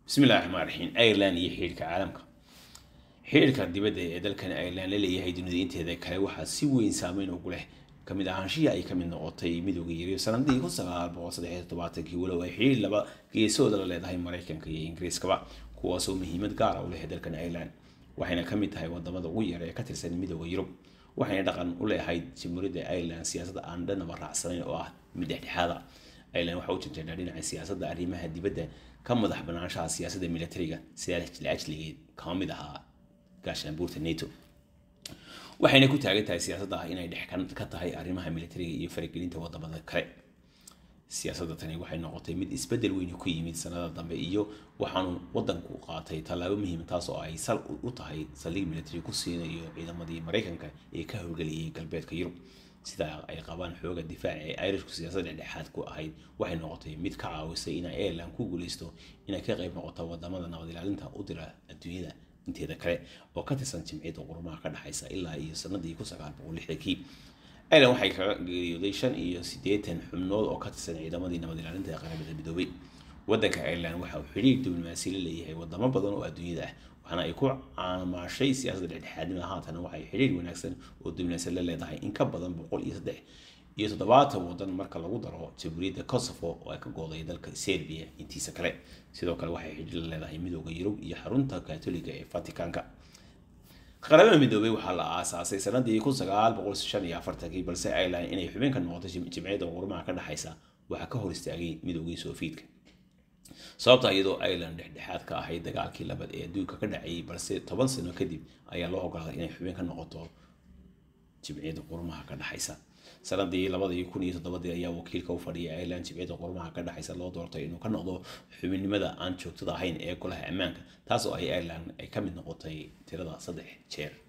bismillahi raxmaan raxiim ireland iyo xidhiirka caalamka xidhiirka dibadda ee dalkan ireland la leeyahay dunida inteeda kale waxaa si weyn saameyn ugu leh kamid ahaanshihii ay kamid noqotay midooda yariyo sanadii kun sagaal boqol saddex tobaatankii walow ay xidhiir laba geesooda la leedahay maraykanka iyo ingiriiskaba kuwaasoo muhiimad gaara u leh dalkan ireland waxayna kamid tahay wadamada ugu yar ee ka tirsan midooda yurub waxayna dhaqan u leeahayd jamhuuriyadda ireland siyaasadda aan dhanaba raacsanayn oo ah mid dhexdhexaada ireland waxaa u janjeedhaa dhinaca siyaasadda arrimaha dibadda ka madax banaanshaha siyaasadda militariga sidaa laajligeed kama mid ahaa gaashaanbuurta nato waxayna ku taagan tahay siyaasadda ah inay dhex ka tahay arrimaha militariga iyo faragelinta wadamada kale siyaasadda tani waxay noqotay mid isbedel weyn ku yimid sanada dambe iyo waxaanu wadanku qaatay tallaabo muhiim taas oo ay sal u tahay saldhig military ku siinayo ciidamadii maraykanka ee ka howlgeliyay galbeedka yurub sida ay qabaan xooga difaaca ee irishku siyaasadda dhexdhexaad ku ahayd waxay noqotay mid ka caawisay inay ireland ku guuleysto inay ka qayb noqoto wadamada nabad ilaalinta u dira adduunyada inteeda kale oo ka tirsan jimciyadda qurumaha ka dhexaysa ilaa iyo sanadii kun sagaal boqol lixdankii ireland waxay kaga geeriyooday shan iyo siddeetan xubnood oo ka tirsan ciidamadii nabad ilaalinta ee qaramada midoobay waddanka ireland waxa uu xidhiir diblomaasi la leeyahay wadamo badan oo adduunyada ah waxaana ay ku caamaashay siyaasadda dhexdhexaadnimada haatan waxay xidhiir wanaagsan oo diblomaasi la leedahay in ka badan boqol iyo saddex iyo toddobaatan wadan marka lagu daro jamhuuriyadda kosovo oo ay ka gooday dalka serbia intiisa kale sidoo kale waxay xidhiir la leedahay midooda yurub iyo xarunta katoliga ee vaticanka qaramada midoobay waxaa la aasaasay sanadii kun sagaal boqol shan iyo afartankii balse ireland inay xubin ka noqoto jimciyadda qurumaha ka dhexaysa waxaa ka hor istaagay midoogii sofiidka sababta iyadoo ireland dhexdhexaad ka ahayd dagaalkii labaad ee adduunka ka dhacayay balse toban sano kadib ayaa loo ogolaaday inay xubin ka noqoto jimciyadda qurumaha ka dhexaysa sanadii labadii kun iyo toddobadii ayaa wakiilka u fadhiyay ireland jimciyadda qurumaha ka dhexaysa loo doortay inuu ka noqdo xubinnimada aan joogtada ahayn ee golaha ammaanka taas oo ay ireland ay ka mid noqotay tirada saddex jeer